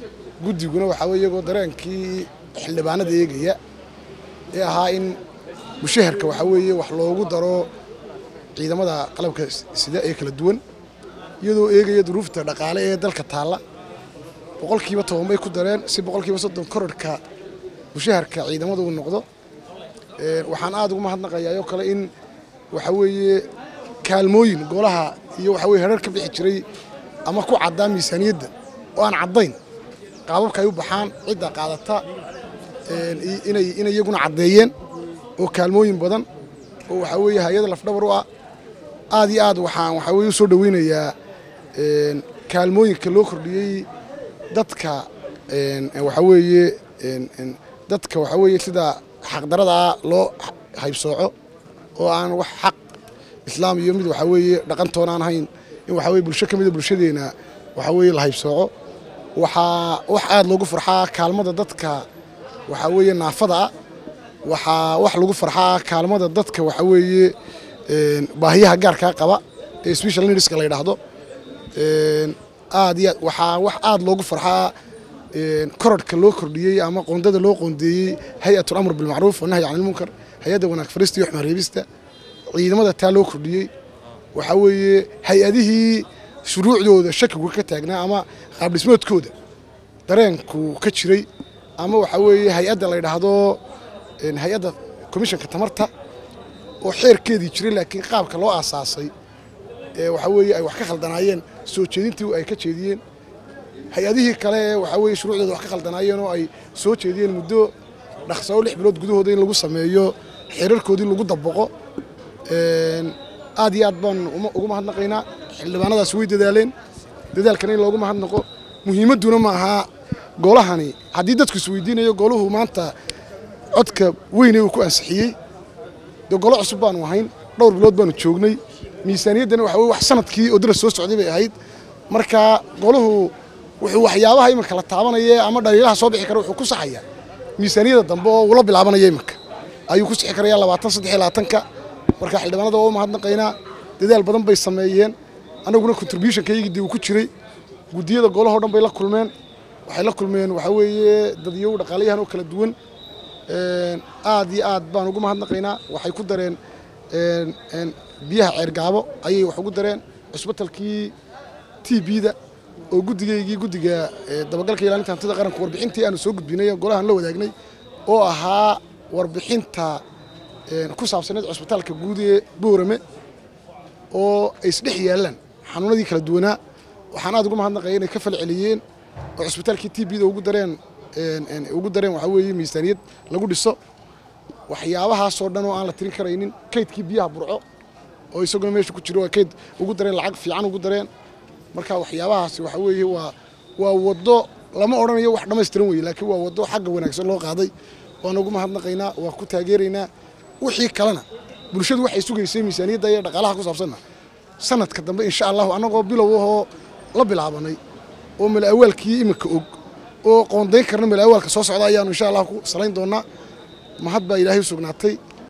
guddiguna waxaa weye iyagoo dareenkii xildhibaanada eegaya ee ahaa in mushaharka waxaa weeye wax loogu daro ciidamada qalabka sida ee kala duwan iyadoo eegaya duruufta dhaqaale ee dalka taalla boqolkiiba toban bay ku dareen si boqolkiiba soddon kororhka mushaharka ciidamada uu noqdo waxaan aada ugu mahadnaqayaa oo kale in waxa weeye kaalmooyin golaha iyo waxa weye herar ka bixi jiray ama ku caddaa miisaaniyadda oo aan caddayn qaababka ay u baxaan cidda qaadata inay inay iyaguna caddeeyeen oo kaalmooyin badan oo waxaa weeye hay-ada lafdhabar u ah aad iyo aad waxaan waxaa weye u soo dhoweynayaa kaalmooyinka loo kordhiyey dadka waxaa weeye dadka waxaa weeye sida xaqdaradaa loo haybsooco oo aan wax xaq islaam iyo mid waxaa weeye dhaqantoon aan ahayn in waxaa weye bulsho ka mida bulshadeena waxaa weeye la haybsooco waxaa wax aada loogu farxaa kaalmada dadka waxaa weeye naafada ah waxaa wax lagu farxaa kaalmada dadka waxaa weeye baahiyaha gaarkaa qaba ee special needska la yidhaahdo aad iyo waxaa wax aada loogu farxaa korodhka loo kordhiyey ama qoondada loo qoondeeyey hay-atul amr bilmacruuf wanahyi can ilmunkar hay-adda wanaag farista iyo xumaan reebista ciidamada taa loo kordhiyey waxaa weeye hay-adihii shuruucdooda shakigu ka taagnaa ama qaabdhismoodkooda dareenku ka jiray ama waxaa weeye hay-adda la yidhaahdo hay-adda komishanka tamarta oo xeerkeedii jiray laakiin qaabka loo aasaasay waxaa weeye ay wax ka khaldanaayeen soo jeedintii ay ka jeediyeen hay-adihii kale ee waxaa weeye shuruucdooda wax ka khaldanaayeen oo ay soo jeediyeen muddo dhaqsao lix bilood gudahooda in lagu sameeyo xeerarkoodii lagu dabaqo aad iyo aad baan ugu mahadnaqaynaa xildhibaanadaas way dadaaleen dadaalkana in loogu mahadnaqo muhiimadduna ma aha golahani haddii dadku isweydiinayo gooluhu maanta codka weyne uu ku ansixiyey dee golo cusub baanu ahayn dhowr bilood baanu joognay miisaaniyaddana waxa weye wax sanadkii oo dara soo socday bay ahayd marka goluhu wuxuu waxyaabaha iminka la taabanaya ama dhaliilaha soo bixi kara wuxuu ku saxayaa miisaaniyadda dambe oo ula bilaabanaya iminka ayuu ku sixi karayaa labaatan saddex iyo labaatanka marka xildhibaanada waa u mahadnaqaynaa dadaal badan bay sameeyeen annaguna contributionkaygii dee uu ku jiray guddiyada golahoo dhan bay la kulmeen waxay la kulmeen waxaa weeye dadyow dhaqaalayahan oo kala duwan aad iyo aad baan ugu mahadnaqaynaa waxay ku dareen biyaha ceergaabo ayay wax ugu dareen cusbitalkii t b-da oo guddigaygii guddiga dabagalka ilaalinta hantida qaranka warbixintii aanu soo gudbinay golahan la wadaagnay oo ahaa warbixinta ku saabsaneed cusbitaalka guud ee boorame oo ay isdhex yaallaan xanuunadii kala duwanaa waxaan aad ugu mahadnaqaya inay ka fal celiyeen oo cusbitaalkii t b-da ugu dareen ugu dareen waxaa weeye miisaaniyad lagu dhiso waxyaabahaasoo dhan oo aan la tirin karaynin kaydkii biyaha burco oo isaguna meesha ku jiro waa kayd ugu dareen lacag fiican ugu dareen marka waxyaabahaasi waxa weeye waa waa waddo lama odhanayo wax dhammaystiran weye laakiin waa waddo xagga wanaagsan loo qaaday waan ugu mahadnaqaynaa waa ku taageeraynaa wixii kalena bulshadu waxay sugaysay miisaaniyadda iyo dhaqaalaha ku saabsanna sanadka dambe insha allahu annagoo bilow ahoo la bilaabanay oo mala awaalkii iminka og oo qoondayn karna mala awaalka soo socda ayaanu insha allah ku salayn doonaa mahad baa ilaahay u sugnaatay